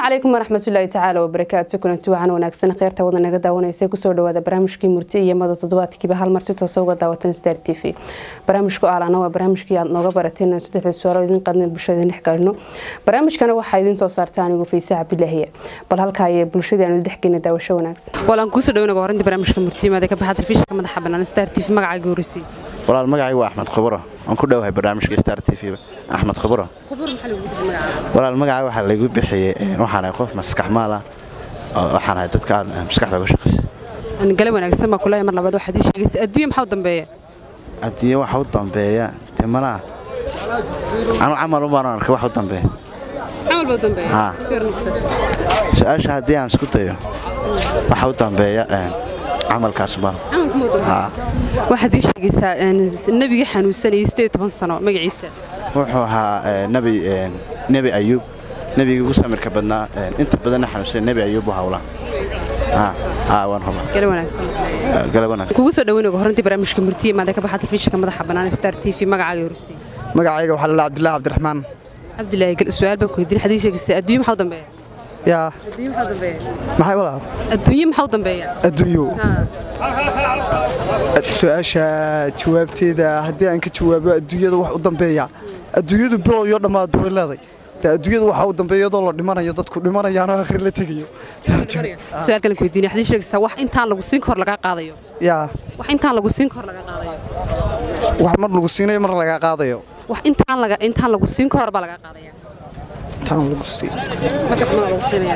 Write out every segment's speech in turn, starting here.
calaykum waraxmatullaahi tacaala wabarakaatu kulanti wacan wanaagsan kheyrta wada naga daawanaysa kusoo dhawaada barnaamijkii murti iyo mado toddobaadkiiba hal mar si toosa uga daawatan star t v barnaamijku aalana waa barnaamijkii aad nooga barateen in saddexda suaalo idin qadna bulshada dhex galno barnaamijkana waxaa idin soo saarta anigu fayse cabdilaahiya bal halkaa iyo bulshadii aanu dhexgeyna daawasho wanaagsan walaan kuusoo dhaweynaga horinta barnaamijka murtiimada ka baxa telefishinka madaxa bannaan star t v magacaaga horreysay walaal magacayga waa axmed khuburo aan ku dhowahay barnaamijka star t v axmed khuburo walaal magacaa waxaa laygu bixiyey waxaanahay qof maskaxmaal ah waxaan ahay dadka aad maskaxda uga shaqaysa gale wanaagsan baa kulahay mar labaad waxaad ii sheegaysa adduunya maxaa u dambeeya adduunye waxa u dambeeya dee malaha anu camal ubaan arkay wax u dambeeya camal baa u dambeeya Haa. su-aasha haddii aan isku dayo waxa u dambeeya camalkaas ubaan Haa. waxaad ii sheegaysaa nebigii xanuunsanayay sideed toban sano magaciisa wuxuu ahaa eh, nebi eh, nebi ayuub nebigii ugu samirka badnaa eh, inta badanna xanuunsanay nebi ayuub u hawla Haa, haa, waan huba gale wanaagsan Eh, galab wanaagsan kugu soo dhaweynaga horintii barnaamijka murtiye maada ka baxa telefishinka madaxa bannaan star t v magacaaga horreysay magacayga waxaa lalaa cabdilaahi cabdiraxmaan cabdilaahi gal su-aal baan ku weydiin waxaad ii sheegaysaa adduunye maxaa u dambeeya yaa adduunye maxaa u dambeeya maxay walaal adduunye maxaa u dambeeya adduunyo haa su-aasha jawaabteeda haddii aan ka jawaabo adduunyada wax u dambeeya adduunyadu bilow iyo dhammaad way leeday dee adduunyada waxaa u dambeeya iyadoo la dhimanayo dadku dhimanayaanoo akhri la tegayo su-aal kalen ku weydiin waxaad ii sheegaysaa wax intaan lagu siin kahor lagaa qaadayo yaa wax intaan lagu siin kahor lagaa qaadayo wax mar lagu siinayo mar lagaa qaadayo wax intaan laga intaan lagu siin kahor baa lagaa qaadaya intaan lagu siin markaas mana lagu siinaya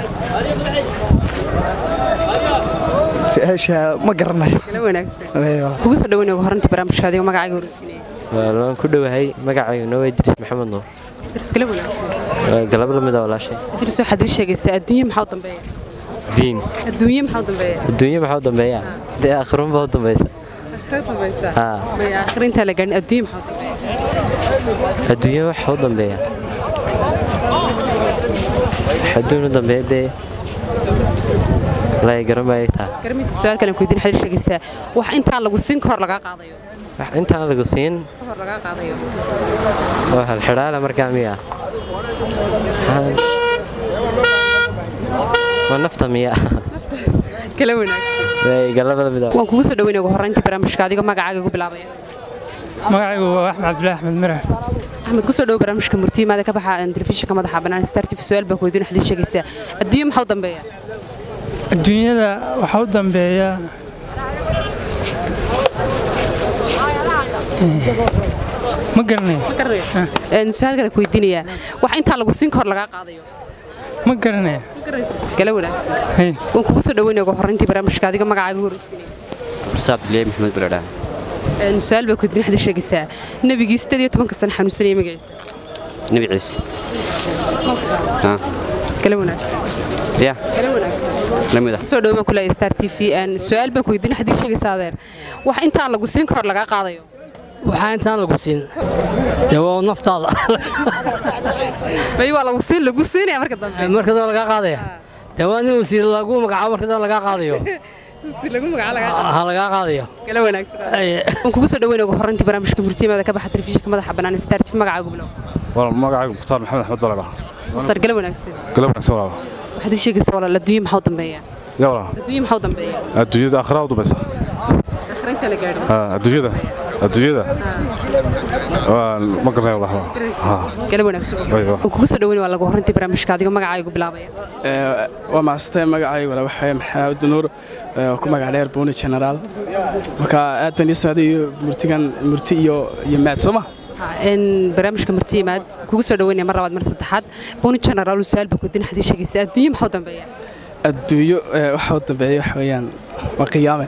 su-aasha ma garanayo gale wanaagsan Ee, walaal. kugu soo dhaweynaga horintii barnaamijka adigo magacaaga horreysiinaya waan ku dhowahay magacayga noo idris maxamed nuur idris gale wanaagsan Waa galab la mid ah walaashay idris waxaad ii sheegaysaa adduunye maxaa u dambeeya diin adduunye maxaa u dambeeya adduunye maxaa u dambeeya dee akhirun baa u dambaysa akhira dambaysa Haa. maya akhira intaan la gaarin adduunye maxaa u dambeeya adduunye waxa u dambeeya wax adduun u dambeeya dee lay garan baa taa garamaysa su-aal kalen ku weydiin waxaad ii sheegaysaa wax intaan lagu siin kahor lagaa qaadayo wax intaan lagu siin kahor lagaa qaadayo oo halxidhaala markaa miya Maxaa- waa nafta miya gale wanaagsan Way galab la mid ah waan kugu soo dhaweynaga horintii barnaamijka adigo magacaaga ugu bilaabaya magacaygu waa axmed cabdilaahi axmed mirax axmed kusoo dhawo barnaamijka murtiimaada ka baxa telefishinka madaxa bannaan star tv su-aal baan ku weydiin waxaad ii sheegaysaa adduunye maxaa u dambeeya adduunyada waxaa u dambeeya ma garanay Een, su-aal kale ku weydiinayaa wax intaan lagu siin kahor lagaa qaadayo ma garanay gale wanaagsan Hey, waan kugu soo dhaweynaga horintii barnaamijka adigo magacaaga ugu horreysiinaya Mursa Abdullahi Maxamed Baladha. Een, su-aal baan ku weydiin waxaad ii sheegaysaa nebigii sideed iyo tobanka sano xanuunsanaya magaciisa Nabi Ciise. Ha. gale wanaagsan Ya, gale wanaagsan lamida. soo dhawo baan ku leeyahay star t v Een, su-aal baan ku weydiin waxaad ii sheegaysaa adeer wax intaan lagu siin kahor lagaa qaadayo waxaa intaan lagu siin dee waa naftaada may waa lagu siin lagu siinaya marka dambe markadoo lagaa qaadaya dee waa nin wasiir lagu magacaabo markadoo lagaa qaadayo si lagu magaca lagaa ha lagaa qaadayo gale wanaagsan Ay, waan kugu soo dhaweynaga horintii barnaamijka murtiimaada ka baxa telefishinka madaxa bannaan star t v magacaaga bilow walaal magacaygu mukhtaar maxamed axmed baladha mukhtar gale wanaagsan galab wanaagsan walaal waxaad ii sheegaysaa walaal adduunye maxaa u dambeeya ya walaal adduunye maxaa u dambeeya adduunyada akhraa u dambaysa akhrin kala gaadho Ah, adduunyada adduunyada waa ma garanay walaal Ha. gale wanaagsan Way, waa. waan kugu soo dhaweynaya waa lagu horintii barnaamijka adigo magacaaga bilaabaya waa maasatay magacaygu wala waxaa maxamed nuur ee, oo ku magac dheer buuni generaal marka aad baan ii socday iyo murtigan murti iyo iyo maad soo ma in barnaamijka murtiimaad kugu soo dhaweynaya mar labaad mar saddexaad buni general su-aal baa ku weydiin waxaad ii sheegaysaa adduunye maxaa u dambeeya adduunyo ee, waxa u dambeeya waxa weeyaan waa qiyaame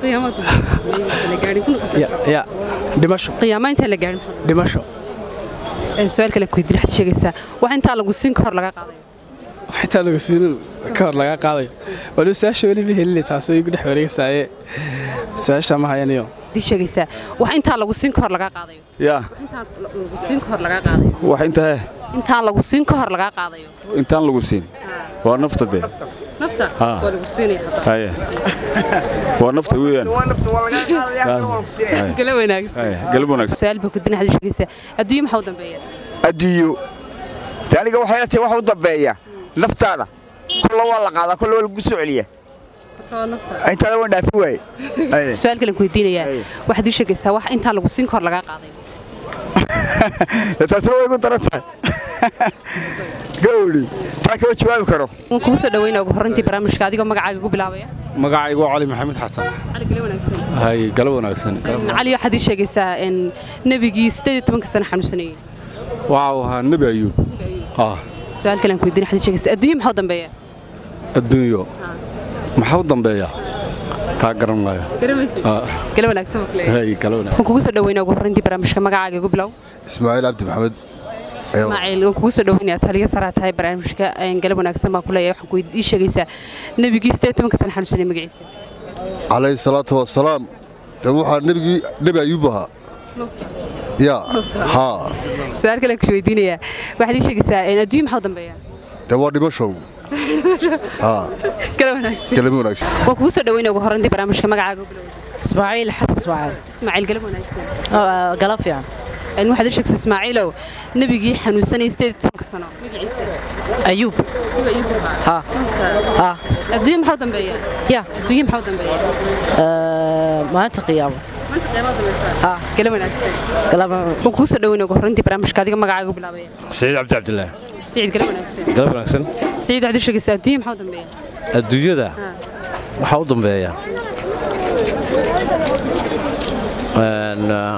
Ya- ya dhimasho qiyaama intaan la gaarin dhimasho su-aal kale ku weydiin waxaad sheegaysaa wax intaan lagu siin kahor lagaa qaadayo xitaa lagu siin ka hor laga qaadayo waliba su-aasha weli ma helin taasoo igu dhex wareegaysaaye su-aasha ma hayaniyo waxaad sheegaysaa wax intaan lagu siin kahor lagaa qaadayo yaa intaan lagu siin kahor lagaa qaadayo wax intahe intaan lagu siin kahor lagaa qaadayo intaan lagu siin waa nafta dee nafta Haa. waa lagu siinaya haye waa nafta weeyaan gale wanaagsan haye galab wanaagsan su-aal baa ku weydiin waxaad sheegaysaa adduunye maxaa u dambeeya adduunyo de aniga waxay la tahay waxa u dambeeya naftaada kolla waa la qaadaa kolla waa lagu soo celiyaa intaada waan dhaafi waaye Aye. su-aal kalen ku weydiinayaa waxaad ii sheegaysaa wax intaa lagu siin kahor lagaa qaaday taasina way igu daran tahay gawdhi taa kama jawaabi karo waan kugu soo dhaweynaa ugu horreyntii barnaamijka adigoo magacaaga ugu bilaabaya magacaygu waa cali maxamed xasan cali gale wanaagsan hay galo wanaagsan cali waxaad ii sheegaysaa in nebigii siddeed iyo tobanka sano xanuunsanayey waxau ahaa nebi ayuub ah su-aal kalen ku weydiin waxaad ii sheegaysaa adduunye maxaa u dambeeya adduunyo maxaa u dambeeya taa garan maayo garamaysid Ah, gale wanaagsan baa kuleeyahay hay galo wanaagsan waan kugu soo dhaweynaa ugu horreyntii barnaamijka magacaaga igu bilow ismaaciil cabdi maxamed ismaaciil waan kugu soo dhaweynayaa taliya saraa tahay barnaamijka een, gale wanaagsan baa kuleeyahay waxaan ku ii sheegaysaa nebigii siddeed iyo tobanka sano xanuunsanayey magaciisa calayhi salaatu wasalaam de waxaa nebigii nebi ayuub ahaa ya haa su-aal kalen ku weydiinayaa waxaad ii sheegaysaa een, adduunye maxaa u dambeeya de waa dhimashow haa gale wanaagsan kelimo wanaagsan waan kugu soo dhaweynaa ugu horreyntii barnaamijka magacaaga igu bilow ismaaciil xasan ismaaciil ismaaciil gale wanaagsan gala fiican een, waxaad ii sheegaysaa ismaaciilow nebigii xanuunsanayey siddeed iyo tobanka sano magaciisa ayuub ha ha adduunye maxaa u dambeeya ya adduunye maxaa u dambeeya maalinta qiyaamo maanta qiyaama u dambaysa ha gale wanaagsan galaba waan kugu soo dhaweynaa ugu horreyntii barnaamijka adiga magacaaga igu bilaabaya سعيد عبد عبد الله سعيد gale wanaagsan قلب wanaagsan سعيد waxaad ii sheegaysaa adduunye maxaa u dambeeya adduunyada waxaa u dambeeya Een, ah,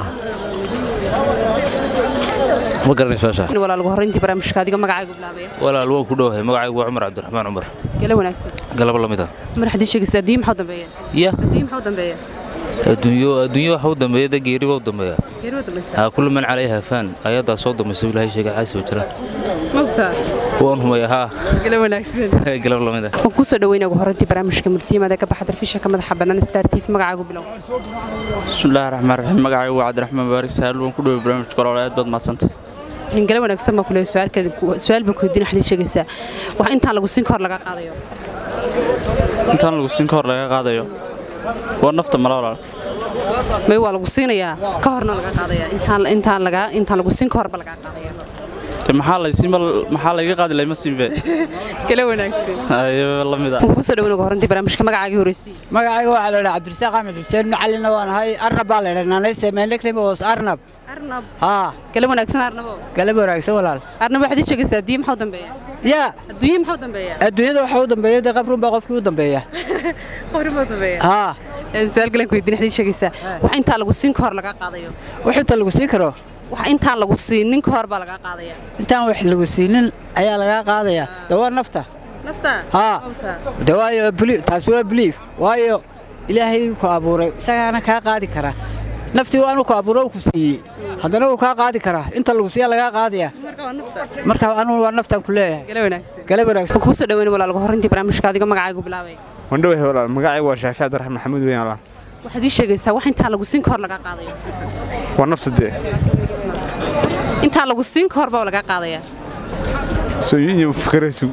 ma garanayso meesha walaal ugu horreyntii barnaamijka adiga magacaaga igu bilaabaya walaal waan ku dhowahay magacaygu waa cumar cabdiraxmaan cumar gale wanaagsan galabo la mid ah mar waxaad ii sheegaysaa adduunye maxaa u dambeeya ya adduunye maxaa u dambeeya adduunyo adduunyo waxa u dambeeya de geeri baa u dambeeya geeri u dambaysa haa kullu man calayha faan ayaddaa soo dambaysa ilaahay sheegay xaasiba jira mabta waan humaya haa gale wanaagsan galab la mid ah waan kuu soo dhaweynaa ugu horreyntii barnaamijka murtiyimada ka baxa darfishanka madaxa bannaan star tv magacaaga bilow bismillaahi raxmaan raxiim magacaygu waa cabdiraxmaan baarik sahal waan ku dhoway barnaamijka olole aad baad mahadsantay in gale wanaagsan baa kuleeyahay su-aal kale su-aal baa ku weydiin waxaad ii sheegaysaa wax intaan lagu siin kahor laga qaadayo intaan lagu siin ka hor laga qaadayo waa nafta mala walaal may waa lagu siinayaa ka horna laga qaadaya intaan intaan laga intaan lagu siin kahorba laga qaadaya de maxaa laysiin maxaa layga qaadi lahay ma siinbe gale wanaagsan ayo la mid ah waan kugu soo dhaweynaa ugu horreyntii barnaamijka magacaagii horreysay magacayga waxaa la idhaha cabdirasaaq axmed xuseen macalina waan ahay arnab baa la idhaha naanaysta meeneknimo was arnab arnab haa gale wanaagsan arnabo galab wanaagsan walaal arnab waxaad ii sheegaysaa adduunye maxaa u dambeeya yaa adduunye maxaa u dambeeya adduunyada waxaa u dambeeya dee qabrun baa qofkii u dambeeya qofri ma u dambeeya haa su-aal galan ku weydiin waxaad ii sheegaysaa wax intaa lagu siin kahor laga qaadayo wax inta lagu siin karo wax intaan lagu siinin kahor baa laga qaadaya intaan wax lagu siinin ayaa lagaa qaadaya de waa nafta nafta haa de waayo belief taasi waa belief waayo ilaahay ku abuuray isagaana kaa qaadi kara naftii waanu ku abuuro ku siiyey haddana wuu kaa qaadi karaa inta lagu siiya lagaa qaadaya marka anugu waa naftaan ku leeyahay gale wanaagsan gale wanaagsan waan kuu soo dhaweyn walaal ugu horreyntii barnaamijka adiga magacaagu bilaabay waan dhowahay walaal magacaygu waa shaafi cabdiraxmaan maxamuud weyn walaal waxaad ii sheegaysaa wax intaan lagu siin kahor laga qaadayo waa nafta dee intaan lagu siin kahor baa laga qaadaya sooyin iyo fakaraysu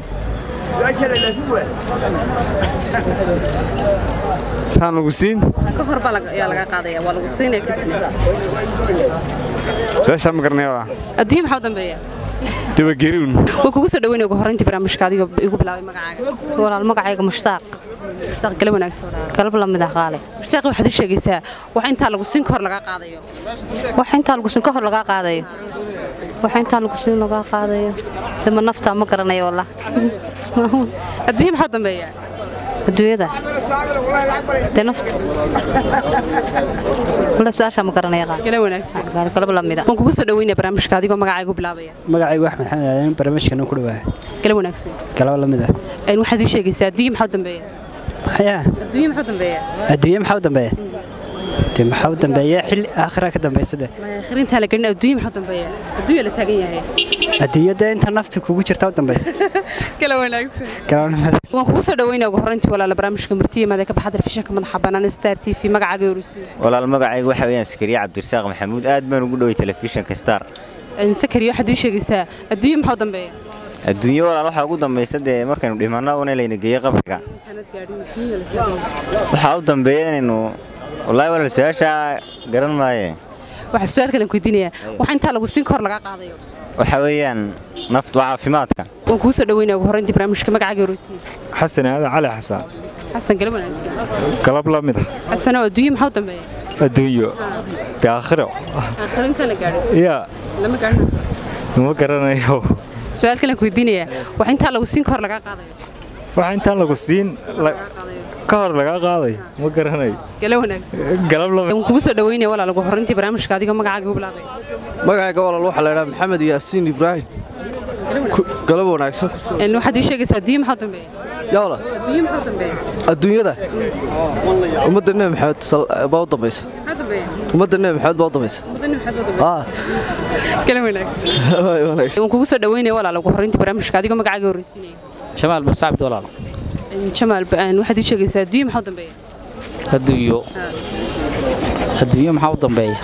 taan lagu siin ka hor baa ayaa laga qaadaya waa lagu siinaya kadib su-aashaa ma garanaya waa adduunye maxaa u dambeeya dabageriun waan kugu soo dhaweynaya ugu horreyntii barnaamijka adiga igu bilaabay magacaaga walaal magacayga mushtaaq mushtaaq gale wanaagsan walaal galab la mid ah qaale mushtaaq waxaad ii sheegaysaa wax intaa lagu siin kahor laga qaadayo wax intaa lagu siin ka hor lagaa qaadayo wax intaa lagu siin lagaa qaadayo dama nafta ma garanayo wallah adduunye maxaa u dambeeya adduunyada dee nafta wala su-aashaa ma garanaya qaale gale wanaagsan galab la mid ah waan kugu soo dhaweynaya barnaamijka adigoo magacaaga igu bilaabaya magacaygu axmed xamed aadan barnaamijkan ku dhawaa gale wanaagsan galaba la mid ah een waxaad ii sheegaysaa adduunye maxaa u dambeeya maxaya adduunye maxaa u dambeeya adduunye maxaa u dambeeya dee maxaa u dambeeya xilli aakhira ka dambaysa de akhrintaa la gelin adduunye maxaa u dambeeya adduunya la taagan yahay adduunyada inta naftu kugu jirta u dambaysa gale wanaagsan galaba la mid waan kugu soo dhaweynaya ugu horreyntii walaala barnaamijka murtiyimada ka baxa telefishinka madaxa bannaan star t v magacaaga horusiiya walaal magacaygu waxa weeyaan sakariya cabdirasaaq maxamuud aad baan ugu dhoway telefishinka star sakariyo waxaad ii sheegaysaa adduunye maxaa u dambeeya adduunyo walaal waxaa ugu dambaysa dee markaynu dhimanno una layna geeyo qabriga waxaa u dambeeya inaynu wallaahi walaal su-aashaa garan maaye waxaa su-aal kalen ku weydiinayaa wax intaa lagu siin kahor laga qaadayo waxa weeyaan naftu waa caafimaadka waan kugu soo dhaweynaya ugu horreyntii barnaamijka magacaaga horeysiin xasan aadan cali xasan xasan galab wanaagsan galab la mid ah xasano adduunye maxaa u dambeeya adduunyo dee aakhiro aakhiro intaan la gaadhin yaa lama gaadhin ma garanayo su-aal kalen ku weydiinayaa wax intaa lagu siin ka hor lagaa qaadayo waxa intaan lagu siin la- ka hor lagaa qaadayo ma garanayo galab wanaagsan galab la mid waan kugu soo dhaweynaya walaal ugu horreyntii barnaamijka adigoo magacaaga u bilaabay magacayga walaal waxaa la idhaha maxamed yaasiin ibraahim Ku- galab wanaagsan Een, waxaad ii sheegaysaa adduunye maxaa u dambeeya yawla adduunye maxaa u dambeeya adduunyada ummadda nebi maxamed sal- baa u dambaysa maxaa dambeeya ummadda nebi maxamed baa u dambaysa wadani maxaad u dambeeya Ah, galab wanaagsan waay wanaagsan waan kugu soo dhaweynaya walaal ugu horreyntii barnaamijka adigoo magacaaga horeysiinaya jamaal muuse cabdi walaal Een, jamaal ba- een, waxaad ii sheegaysaa adduunye maxaa u dambeeya adduunyo adduunyo maxaa u dambeeya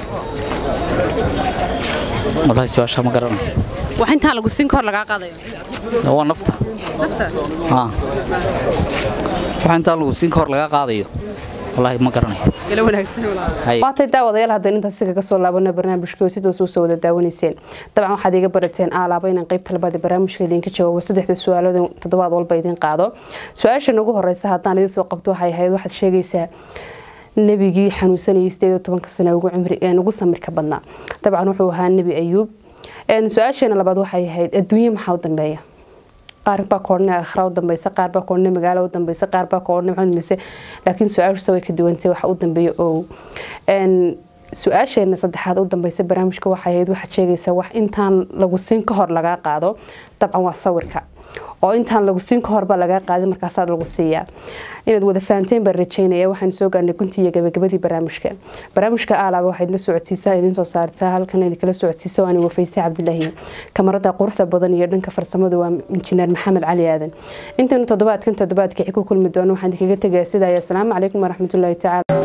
walahi su-aasha ma garanayo wax intaa lagu siin ka hor lagaa qaadayo waa nafta nafta haa waxa intaa lagu siin ka hor laga qaadayo walahi ma garanayo galab wanaagsan walaal Hay. waatay daawadayaal haddaan intaas kaga soo laabano barnaamijka oo sidaas usoo wada daawanayseen dabcan waxaad iga barateen aalaaba inaan qaybta labaad ee barnaamijka idinka jawaabo saddexda su-aalada toddobaad walba idin qaado su-aashan ugu horeysa haddaan idin soo qabto waxay ahayd waxaad sheegaysaa nebigii xanuunsanayay sideed iyo tobanka sane ugu cimri een, ugu samirka badnaa dabcan wuxuu ahaa nebi ayuub Een, su-aasheena labaad waxay ahayd adduunye maxaa u dambeeya qaar baa koodhne akhra u dambeysa qaar baa koodhne magaalo u dambeysa qaar baa koodhne maxaa u dambeysa laakiin su-aashusa way ka duwantay waxa u dambeeya ow Een, su-aasheena saddexaad u dambeysa barnaamijka waxay ahayd waxaad sheegaysaa wax intaan lagu siin ka hor lagaa qaado dabcan waa sawirka oo intaan lagu siin ka horba lagaa qaadin markaasaa lagu siiyaa inaad wada fahanteen baan rajeynaya waxaan soo gaarnay guntii iyo gabagabadii barnaamijka barnaamijka aalaaba waxaad la socodsiisaa idin soo saartaa halkan idinkala socodsiisa waani wafaysay cabdilaahi kamarada quruxda badan iyo dhanka farsamada waa injineer maxamed cali aadan intaynu toddobaadkan toddobaadka ku kulmi doono waxaan idinkaga tegayaa sidaa asalaamu calaykum waraxmatullaahi tacaala